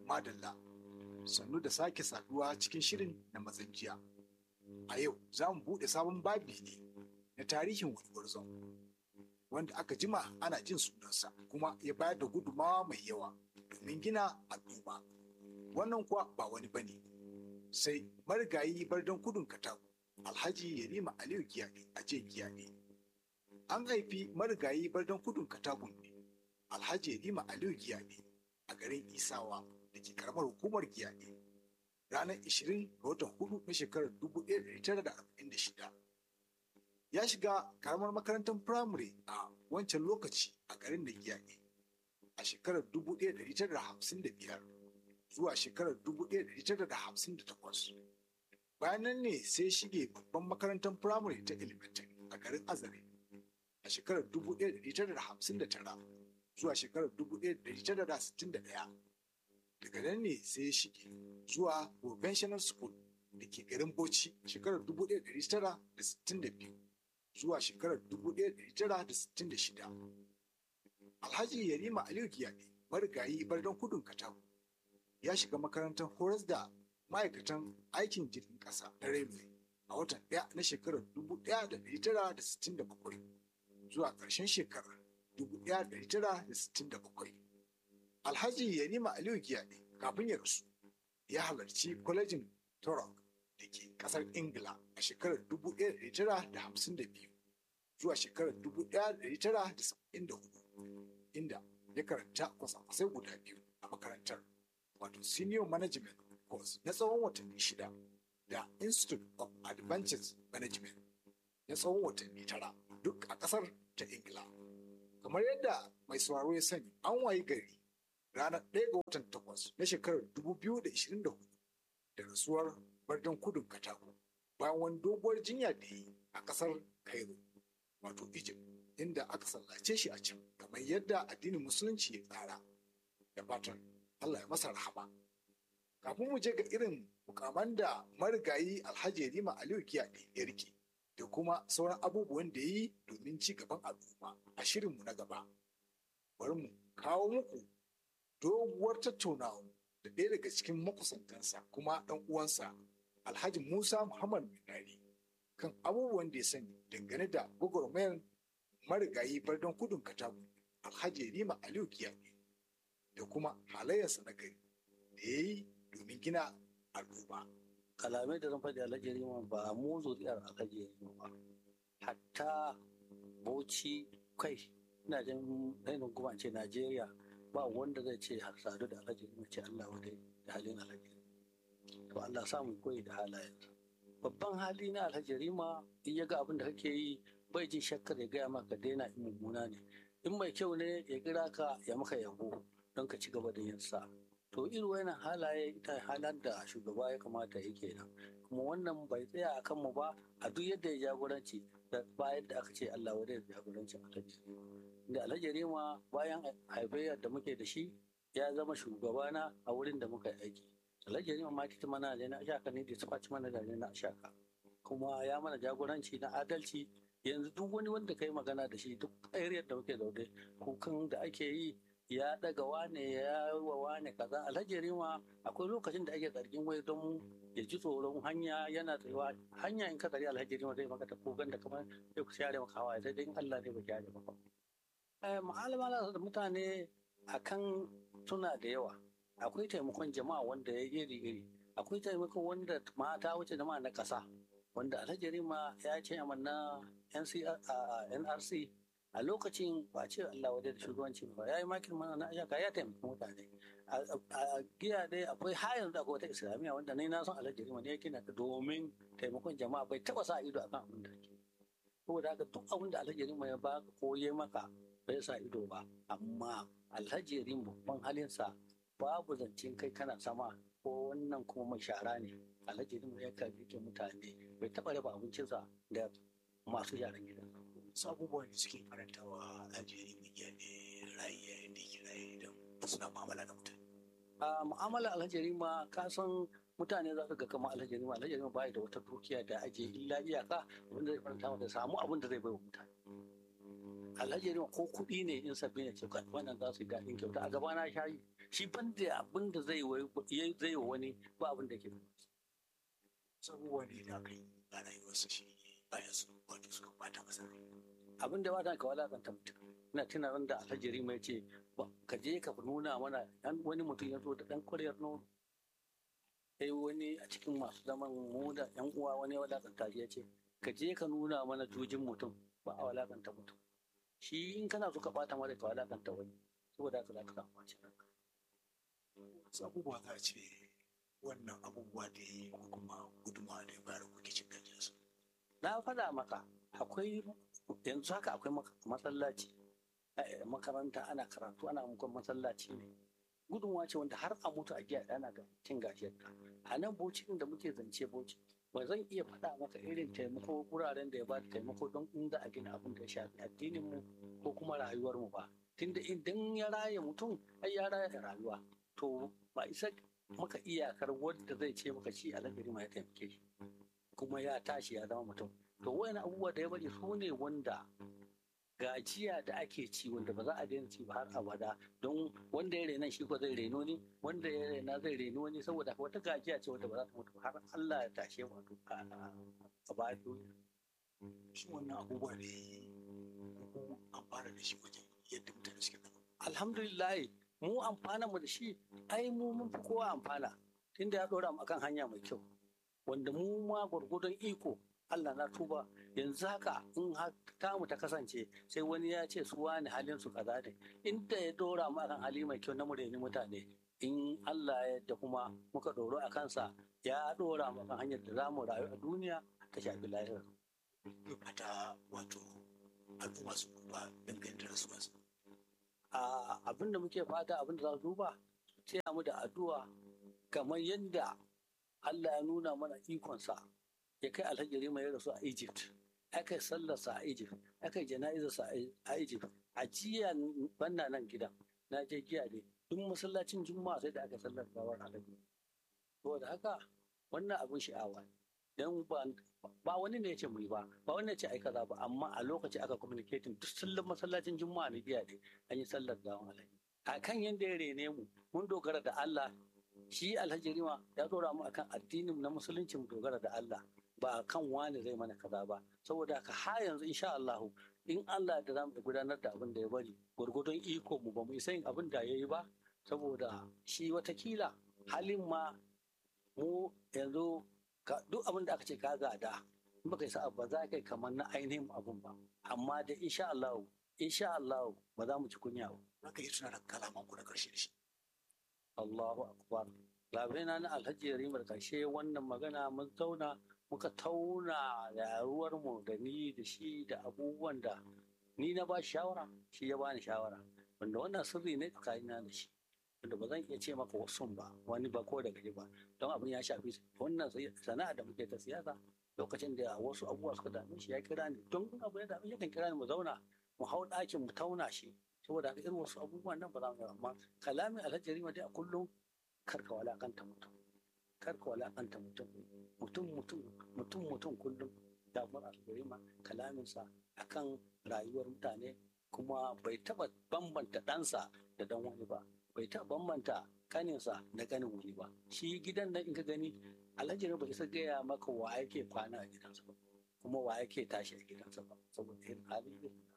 madalla sannu da sake saduwa cikin shirin na mazan jiya a yau za mu buɗe sabon babi ne na tarihin wani gwarzon wanda aka jima ana jin sunansa kuma ya bayar da gudumawa mai yawa domin gina al'umma wannan kuwa ba wani bane sai marigayi bardan kudun katako alhaji yarima aliyu giyaɗe a je giyaɗe an haifi marigayi bardan kudun katakon ne alhaji yarima aliyu giyaɗe a garin isawa da ke karamar hukumar giyaɗe ranar 20 ga watan hudu na shekarar 1946 ya shiga karamar makarantar firamare a wancan lokaci a garin da giyaɗe a shekarar 1955 zuwa shekarar 1958 bayan nan ne sai shige babban makarantar firamare ta elementary a garin azare a shekarar 1959 zuwa shekarar 1961 daga nan ne sai ya shige zuwa conventional school da ke garin bauchi shekarar 1962 zuwa shekarar 1966 alhaji yarima aliyu giyaɗe marigayi bardan kudun katako ya shiga makarantar horas da ma'aikatan aikin jirgin ƙasa na railway a watan ɗaya na shekarar 1967 zuwa ƙarshen shekarar 1967 alhaji yarima aliyu giyaɗe kafin ya rasu ya halarci kwalejin torok da ke ƙasar ingila a shekarar 1952 zuwa shekarar 1974 inda ya karanta kwasa-kwasai guda biyu a makarantar wato senior management course na tsawon watanni shida da institute of advanced management na tsawon watanni tara duk a ƙasar ta ingila kamar yadda mai sauraro ya sani an wayi gari ranar 1 ga watan takwas na shekarar 2024 da rasuwar bardan kudin katako bayan wani doguwar jinya da yi a ƙasar cairo wato egypt inda aka sallace shi a can kamar yadda addinin musulunci ya tsara da fatan allah ya masa rahama kafin mu je ga irin mukaman da marigayi alhaji rima aliyu kiyaɗe ya rike da kuma sauran abubuwan da ya yi domin ci gaban al'umma a shirinmu na gaba bari mu kawo muku doguwar tattaunawa da ɗaya daga cikin makusantansa kuma ɗan uwansa alhaji musa muhammad minari kan abubuwan da ya sani dangane da gwagwarmayar marigayi bardon kudin katako alhaji rima aliyu kiyaɗe da kuma halayyarsa na gari da ya yi domin gina al'umma. kalamai da zan faɗi alhaji rima ba mu zuriyar alhaji rima ba hatta bauchi kai ina jin ainihin kuma ce najeriya ba wanda zai ce har sadu da alhaji rima ce allah wadai da halin alhaji to allah samu koyi da halayensa babban hali na alhaji rima in ya ga abin da kake yi bai jin shakkar ya gaya maka daina in mummuna ne in mai kyau ne ya kira ka ya maka yabo don ka ci gaba da yin sa to irin wannan halaye ita halar da shugaba ya kamata ya kenan kuma wannan bai tsaya a kanmu ba a duk yadda ya jagoranci da bayan da aka ce Allah wadai da jagorancin alhaji da alhaji rima bayan haifayyar da muke da shi ya zama shugabana a wurin da muka yi aiki alhaji rima ma kita mana da na shaka ne da su faci mana da na shaka kuma ya mana jagoranci na adalci yanzu duk wani wanda ka yi magana da shi duk area da muke zaune kukan da ake yi ya daga wane ya wa wane kaza alhaji rima akwai lokacin da ake zargin wai don ya ji tsoron hanya yana tsayuwa hanya in ka tsari alhaji rima zai maka ta kogan da kamar sai ku share maka hawaye sai dai in Allah ne ba share maka ma'alamala da mutane akan suna da yawa akwai taimakon jama'a wanda ya iri iri akwai taimakon wanda mata wuce jama'a na ƙasa wanda alhaji rima ya ce na nrc a lokacin ba ce Allah wadai da shugabanci ba ya yi makin mana na ayyaka ya taimaki mutane a giya dai akwai har yanzu akwai wata islamiyya wanda ni na son alhaji rima ne yake na domin taimakon jama'a bai taba sa ido akan abin da ke saboda haka duk abin da alhaji rima ya ba ko ya maka bai sa ido ba amma alhaji rima babban halinsa babu zancen kai kana sama ko wannan kuma mai shara ne alhaji rima ya kan rike mutane bai taba raba abincinsa da masu yaran gidan wasu abubuwan da suke karantawa a jeri mai ne raye da ke raye don suna mu'amala da mutane. a mu'amala alhajari ma ka san mutane za su ga kama alhajari ma alhajari ma bai da wata dukiya da ake illa iyaka wanda zai faranta mata samu abin da zai bai wa mutane alhajari ko kuɗi ne in sabbi ne ce wannan za su yi daɗin kyauta a gaba na shayi shi ban da abin da zai zai wa wani ba abin da ke sabuwa ne da aka yi a rayuwarsa shi bayan su wato suka bata masa rai abin da ba ka walakanta mutum ina tuna ran da alhaji rima ya ce ka je ka nuna mana wani mutum ya zo da dan kwaryar nono sai wani a cikin masu zaman mu da yan uwa wani ya walakanta shi ya ce ka je ka nuna mana jujin mutum ba a walakanta mutum shi in kana so ka bata mara ka walakanta wani saboda haka za ka samu wacce ranka wasu abubuwa za a ce wannan abubuwa da ya yi ko kuma gudunmawa da ya bayar kuke cin gajiyarsu na faɗa maka akwai yanzu haka akwai masallaci makaranta ana karatu ana mukan masallaci ne gudunmawa ce wanda har a mutu a giya ana ga cin gajiyar a nan bocin da muke zance boci ba zan iya faɗa maka irin taimako wuraren da ya ba da taimako don in za a gina abin da ya shafi addinin mu ko kuma rayuwar mu ba tunda idan ya raya mutum ai ya raya rayuwa to ba isa maka iyakar wanda zai ce maka shi alheri ma ya taimake shi kuma ya tashi ya zama mutum to wani abubuwa da ya bari su ne wanda gajiya da ake ci wanda ba za a daina ci ba har abada don wanda ya rena shi ko zai reno ni wanda ya rena zai reno ni saboda wata gajiya ce wanda ba za ta mutu har Allah ya tashe mu a baya duniya shi wannan abubuwa ne ku amfana da shi wajen yadda mutane suke zama alhamdulillah mu amfana mu da shi ai mu mun fi kowa amfana tunda ya dora mu akan hanya mai kyau wanda mu ma gwargwadon iko Allah na tuba yanzu haka in ta mu ta kasance sai wani ya ce su wani halin su kaza ne inda ya dora mu akan hali mai kyau na mureni mutane in Allah ya yadda kuma muka doro a kansa ya dora mu akan hanyar da za mu rayu a duniya ta shafi lahira. Fata wato al'umma su duba dangane da rasuwarsa. Abin da muke fata abin da za su duba sai mu da addu'a kamar yadda Allah ya nuna mana ikonsa ya kai alhajiri mai rasu a Egypt aka yi sallarsa a Egypt aka yi jana'izarsa a Egypt a jiya banna nan gidan na je giya ne duk masallacin juma'a sai da aka sallar gawar alhaji to da haka wannan abin sha'awa dan ba wani ne ya ce mu yi ba ba wani ne ya ce ai kaza ba amma a lokaci aka communicating duk sallar masallacin juma'a na giya ne an yi sallar gawar alhaji a kan yadda ya rene mu mun dogara da Allah shi alhaji rima ya dora mu akan addinin na musulunci mu dogara da Allah ba kan wani zai mana kaza ba saboda haka har yanzu insha Allah in Allah da zamu gudanar da abin da ya bari gurgudun iko mu ba mu isa yin abin da yayi ba saboda shi watakila halin ma mu yanzu duk abin da aka ce ka gada in baka isa ba za kai kamar na ainihin abun ba amma da insha Allah insha Allah ba za mu ci kunya ba Haka yi tuna da kalaman ku na karshe da shi. Allahu akbar labena na alhaji rimar karshe wannan magana mun zauna muka tauna yaruwarmu da ni da shi da abubuwan da ni na ba shawara shi ya bani shawara wanda wannan sirri ne tsakanina da shi wanda ba zan iya ce maka wasu ba wani ba ko da gari ba don abin ya shafi wannan sana'a da muke ta siyasa lokacin da wasu abubuwa suka dame shi ya kira ni don abu ya dame yakan kira ni mu zauna mu hau ɗakin mu tauna shi saboda irin wasu abubuwan nan ba za mu yi amma kalamin alhaji rima dai a kullum karka walakanta mutum karka walakanta mutum mutum mutum mutum mutum kullum damar algarima kalaminsa akan rayuwar mutane kuma bai taba bambanta ɗansa da dan wani ba bai taba bambanta kaninsa da kanin wani ba shi gidan nan in ka gani alhaji bai isa gaya maka wa yake kwana a gidansa ba kuma wa yake tashi a gidansa ba saboda irin halin